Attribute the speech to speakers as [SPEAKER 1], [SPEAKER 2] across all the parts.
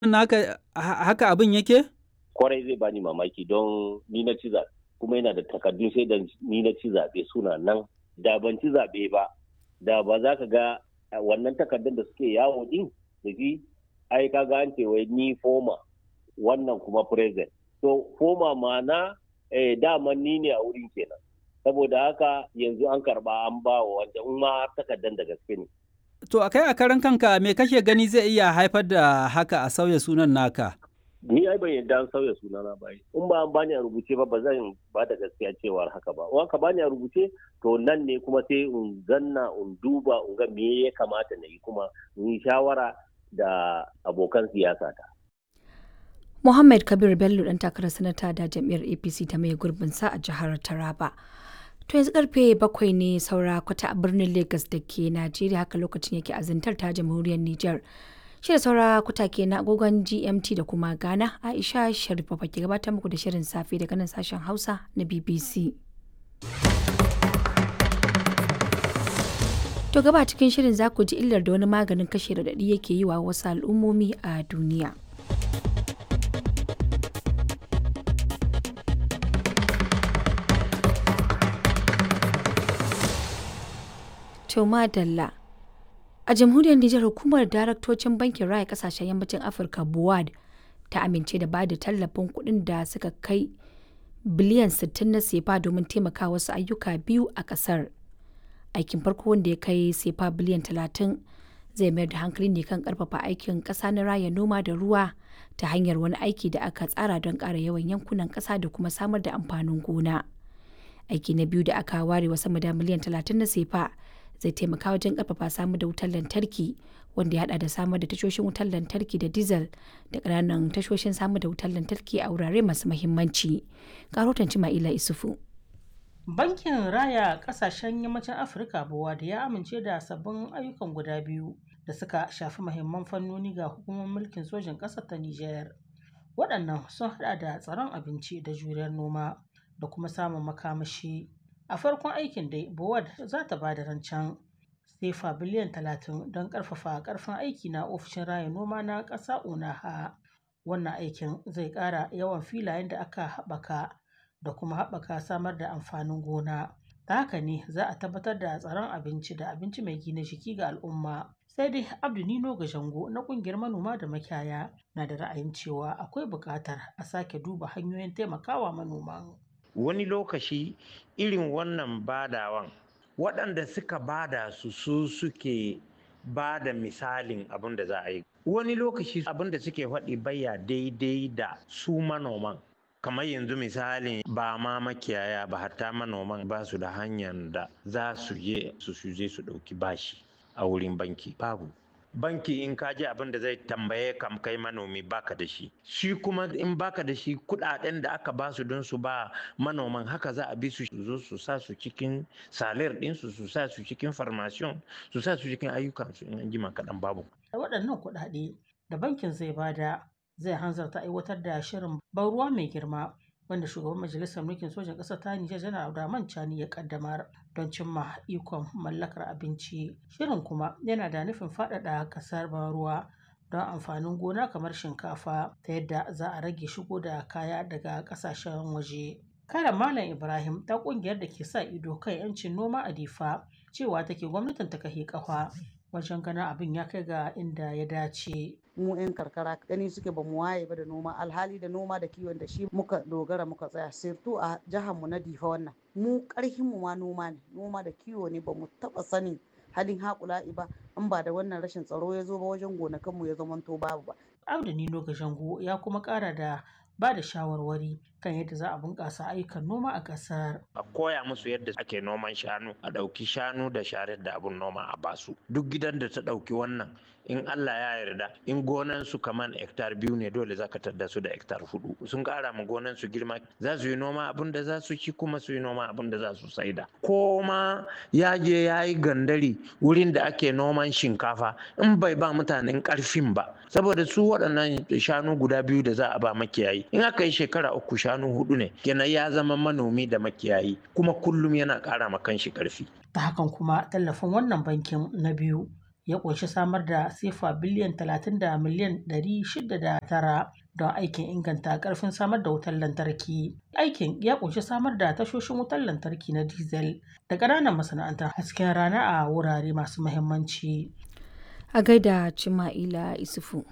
[SPEAKER 1] naka haka abin yake?
[SPEAKER 2] Kwarai zai bani mamaki don ni na ci zaɓe kuma yana da takardun sai da ni na ci zaɓe suna nan da ban ci zaɓe ba da ba za ka ga wannan takardun da suke yawo din da shi ai ka ga an ce wai ni foma wannan kuma present so foma ma'ana eh, dama ni ne a wurin kenan saboda haka yanzu an karba an ba wa wanda in ma takardar da gaske ne
[SPEAKER 1] To a kai a karan kanka me kake gani zai iya haifar da haka a sauya sunan naka?
[SPEAKER 2] ni ai ban yadda an sauya sunana ba in ba an bani a rubuce ba ba zan ba da gaskiya cewar haka ba in ka bani a rubuce to nan ne kuma sai in zanna in duba in ga me ya kamata na yi kuma in yi shawara da abokan siyasa ta
[SPEAKER 3] Muhammad Kabir Bello dan takarar sanata da jam'iyyar APC ta mai gurbin sa a jihar Taraba. To yanzu karfe bakwai ne saura kwata a birnin Lagos da ke Najeriya haka lokacin yake azantar ta jamhuriyar Nijar. Shirin saura kwata ke na agogon GMT da kuma Ghana Aisha Sharifa ke gabatar muku da shirin safe daga nan sashen Hausa na BBC. To gaba cikin shirin za ku ji illar da wani maganin kashe radadi yake yi wa wasu al'ummomi a duniya. To madalla. A jamhuriyar Nijar hukumar daraktocin bankin raya kasashen yammacin Afirka BUAD ta amince da bada tallafin kuɗin da suka kai biliyan 60 na sefa domin taimaka wasu ayyuka biyu a ƙasar. Aikin farko wanda ya kai sefa biliyan 30 zai mayar da hankali ne kan ƙarfafa aikin ƙasa na raya noma da ruwa ta hanyar wani aiki da aka tsara don ƙara yawan yankunan ƙasa da kuma samar da amfanin gona. Aiki na biyu da aka ware wa sama da miliyan 30 na sefa zai taimaka wajen karfafa samar da wutar lantarki wanda ya hada da samar da tashoshin wutar lantarki da diesel da ƙananan tashoshin samar da wutar lantarki a wurare masu mahimmanci. Karotan Cima'ila Isufu.
[SPEAKER 4] Bankin Raya Kasashen Yammacin Afirka da ya amince da sabbin ayyukan guda biyu da suka shafi mahimman fannoni ga hukumar mulkin sojin ƙasar ta Nijar. Waɗannan sun hada da tsaron abinci da juriyar noma da kuma samun makamashi. a farkon aikin dai bowad za ta ba da rancen sefa biliyan 30 don karfafa karfin aiki na ofishin raya noma na ƙasa unaha wannan aikin zai ƙara yawan filayen da aka haɓaka da kuma haɓaka samar da amfanin gona ta haka ne za a tabbatar da tsaron abinci da abinci mai gina jiki ga al'umma sai dai abdu nino jango na ƙungiyar manoma da makiyaya na da ra'ayin cewa akwai buƙatar a sake duba hanyoyin taimakawa manoman
[SPEAKER 5] wani lokaci irin wannan badawan waɗanda suka bada su su suke ba da misalin abin da za a yi wani lokaci abin da suke faɗi baya daidai da su manoman kamar yanzu misalin ba ma makiyaya ba hatta manoman ba su da hanyar da za su je su je su ɗauki bashi a wurin banki babu banki in ka ji abin da zai tambaye kam kai manomi baka da shi shi kuma in baka da shi kudaden da aka ba su don su ba manoman haka za a bi su zo su sa su cikin salir din su su sa su cikin farmasiyon su sa su cikin ayyukan su in an jima kaɗan babu
[SPEAKER 4] waɗannan kuɗaɗe da bankin zai bada zai hanzarta aiwatar da shirin ban ruwa mai girma wanda shugaban majalisar mulkin sojan ƙasar ta Nijar janar Abdurrahman Chani ya kaddamar don cimma ikon mallakar abinci. Shirin kuma yana da nufin faɗaɗa ƙasar ban ruwa don amfanin gona kamar shinkafa ta yadda za a rage shigo da kaya daga ƙasashen waje. Karen Malam Ibrahim ta ƙungiyar da ke sa ido kan 'yancin noma a Difa cewa take gwamnatin ta kahe ƙafa wajen ganin abin ya kai ga inda ya dace.
[SPEAKER 6] mu 'yan karkara gani suke ba mu waye ba da noma alhali da noma da kiwon da shi muka dogara muka tsaya sirtu a jihar mu na difa wannan mu karhin mu ma noma ne noma da kiwo ne ba mu taba sanin halin haƙula'i ba in ba da wannan rashin tsaro ya zo ba wajen gonakan mu ya zamanto babu ba
[SPEAKER 4] Abdu Nino Gashango ya kuma ƙara da ba da shawarwari kan yadda za a bunƙasa ayyukan noma a ƙasar.
[SPEAKER 5] a koya musu yadda ake noman shanu a ɗauki shanu da sharar da abun noma a basu duk gidan da ta ɗauki wannan in Allah ya yarda in gonan su kaman hektar biyu ne dole zaka tadda su da hektar hudu sun ƙara ma gonan su girma za su yi noma abin da za su ci kuma su yi noma abin da za su saida ko ma ya je ya yi gandari wurin da ake noman shinkafa in bai ba mutanen ƙarfin ba saboda su waɗannan shanu guda biyu da za a ba makiyayi in aka yi shekara uku shanu hudu ne kenan ya zama manomi da makiyayi kuma kullum yana ƙara ma kanshi ƙarfi
[SPEAKER 4] Ta hakan kuma tallafin wannan bankin na biyu ya ƙunshi samar da sefa biliyan 30 da miliyan 609 don aikin inganta ƙarfin samar da wutar lantarki. Aikin ya ƙunshi samar da tashoshin wutar lantarki na diesel da ƙananan masana'antar hasken rana a wurare masu muhimmanci.
[SPEAKER 3] A gaida Cima'ila Isufu.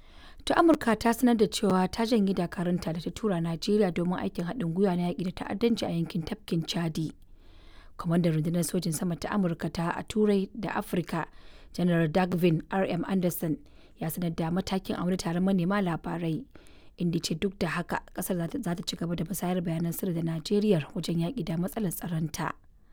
[SPEAKER 3] To Amurka ta sanar da cewa ta janye dakarunta da ta tura Najeriya domin aikin haɗin gwiwa na yaƙi da ta'addanci a yankin tafkin Chadi. Kwamandan rundunar sojin sama ta Amurka ta a Turai da Afirka, General Dagvin R.M. Anderson ya sanar da matakin a wani taron manema labarai. Inda ce duk da haka kasar za ta ci gaba da musayar bayanan sirri da Najeriya wajen yaƙi da matsalar tsaronta.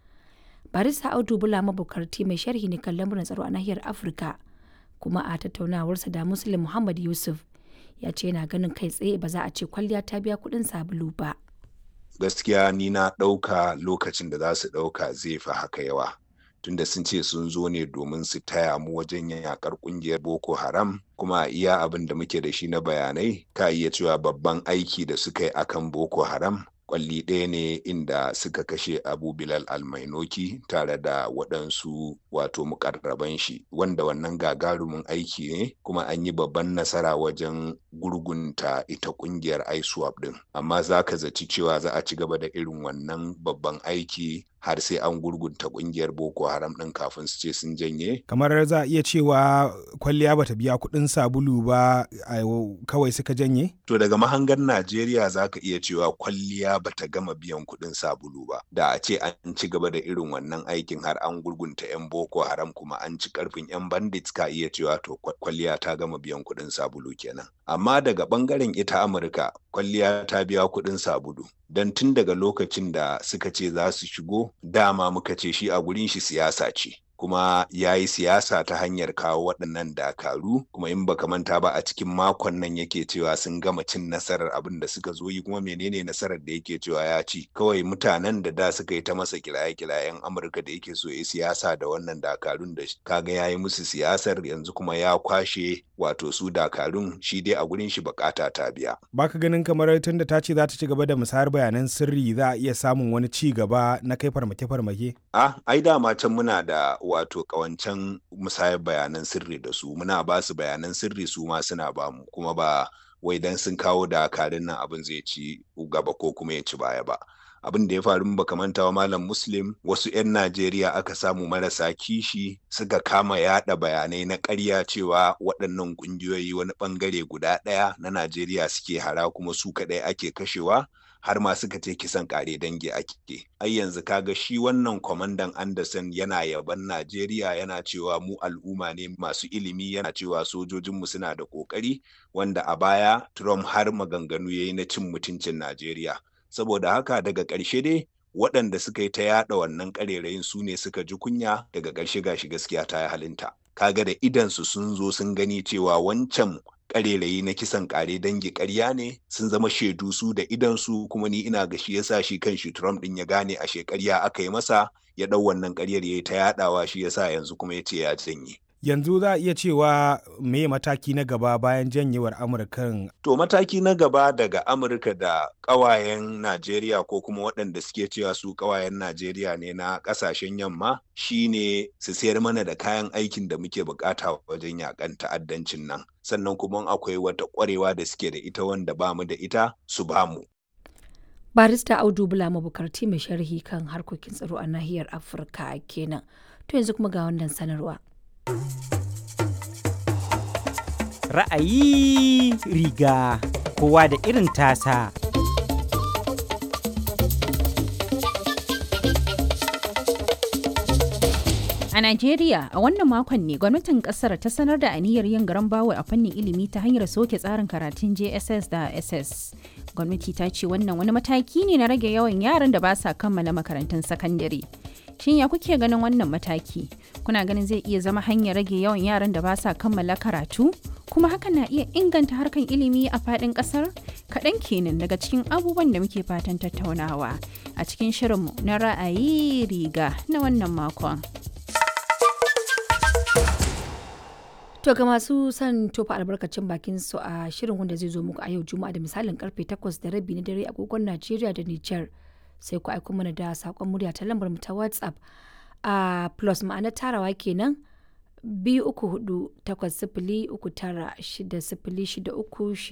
[SPEAKER 3] Barista Audu Bula mabukarti mai sharhi ne kan lamuran tsaro a nahiyar Afirka. kuma a tattaunawarsa da Muslim Muhammad Yusuf ya ce yana ganin kai tsaye ba za a ce kwalliya ta biya kuɗin sabulu ba.
[SPEAKER 7] Gaskiya ni na ɗauka lokacin da za su ɗauka zai fi haka yawa. Tunda sun ce sun zo ne domin su taya mu wajen yakar ƙungiyar Boko Haram kuma iya abin da muke da shi na bayanai ka iya cewa babban aiki da suka yi akan Boko Haram kwalli ɗaya ne inda suka kashe abu bilal almainoki tare da waɗansu wato mukarraban shi wanda wannan gagarumin aiki ne kuma an yi babban nasara wajen gurgunta ita ƙungiyar iswap ɗin amma za ka zaci cewa za a ci gaba da irin wannan babban aiki har sai an gurgunta kungiyar boko haram din kafin su ce sun janye
[SPEAKER 8] kamar za a iya cewa kwalliya bata biya kuɗin sabulu ba kawai suka janye
[SPEAKER 7] to daga mahangar najeriya za ka iya cewa kwalliya bata gama biyan kuɗin sabulu ba da a ce an ci gaba da irin wannan aikin har an gurgunta yan boko haram kuma an ci karfin yan bandits ka iya cewa to kwalliya ta gama biyan kuɗin sabulu kenan amma daga bangaren ita amurka kwalliya ta biya kuɗin sabulu don tun daga lokacin da suka ce za su shigo dama muka ce shi a gurin shi siyasa ce kuma ya yi siyasa ta hanyar kawo waɗannan dakaru kuma in baka manta ba a cikin makon nan yake cewa sun gama cin nasarar abin da suka zo yi kuma menene nasarar da yake cewa ya ci kawai mutanen da da suka yi ta masa kiraye-kirayen amurka da yake so ya siyasa da wannan dakarun da kaga ya yi musu siyasar yanzu kuma ya kwashe wato su dakarun shi dai a gurin shi bukata ta biya
[SPEAKER 8] baka ganin kamar tun da ta ce za ta ci gaba da musayar bayanan sirri za a iya samun wani ci gaba na kai farmake-farmake
[SPEAKER 7] ah ai dama can muna da wato kawancan musayar bayanan sirri da su muna ba su bayanan sirri su ma suna ba mu kuma ba wai dan sun kawo dakarun nan abin zai ci gaba ko kuma ya ci baya ba abin da ya faru baka manta wa malam muslim wasu 'yan najeriya aka samu marasa kishi suka kama yada bayanai na ƙarya cewa waɗannan ƙungiyoyi wani ɓangare guda ɗaya na najeriya suke hara kuma su kaɗai ake kashewa har ma suka ce kisan kare dangi ake ai yanzu kaga shi wannan kwamandan anderson yana yaban najeriya yana cewa mu al'umma ne masu ilimi yana cewa sojojinmu suna da kokari wanda a baya trump har maganganu ya yi na cin mutuncin najeriya saboda haka daga ƙarshe dai waɗanda suka yi ta yaɗa wannan ƙarerayin su ne suka ji kunya daga ƙarshe gashi gaskiya ta yi halinta kaga da idansu sun zo sun gani cewa wancan karerayi na kisan kare dangi karya ne sun zama shaidu su da idansu kuma ni ina ga shi yasa shi kan shi Trump din ya gane a shekarya aka yi masa ya dau wannan karyar yayi ta yadawa shi yasa yanzu kuma ya ce ya janye
[SPEAKER 8] yanzu za a iya cewa me mataki na gaba bayan janyewar amurkan
[SPEAKER 7] to mataki na gaba daga amurka da kawayen najeriya ko kuma waɗanda suke cewa su kawayen najeriya ne na ƙasashen yamma shine su sayar mana da kayan aikin da muke bukata wajen yakan ta'addancin nan sannan kuma akwai wata ƙwarewa da suke da ita wanda ba mu da ita su ba mu
[SPEAKER 3] barista audu bula mabukarti mai sharhi kan harkokin tsaro a nahiyar afirka kenan to yanzu kuma ga wannan sanarwa
[SPEAKER 1] Ra'ayi riga kowa da irin tasa.
[SPEAKER 9] A Najeriya, a wannan makon ne gwamnatin kasar ta sanar da aniyar yin garan bawo a fannin ilimi ta hanyar soke tsarin karatun JSS da SS. Gwamnati ta ce wannan wani mataki ne na rage yawan yaran da ba sa kammala makarantun sakandare. Shin ya kuke ganin wannan mataki? Kuna ganin zai iya zama hanyar rage yawan yaran da ba sa kammala karatu? Kuma hakan na iya inganta harkan ilimi a faɗin ƙasar? Kaɗan kenan daga cikin abubuwan da muke fatan tattaunawa a cikin shirinmu na ra'ayi riga na wannan makon.
[SPEAKER 3] To ga masu son tofa albarkacin bakin su a shirin wanda zai zo muku a yau Juma'a da misalin karfe 8 da rabi na dare agogon Najeriya da Nijar. sai ku aiko mana da saƙon murya ta lambar mu ta WhatsApp a plus ma'ana tarawa kenan biyu uku hudu takwas sifili uku tara shida sifili shida uku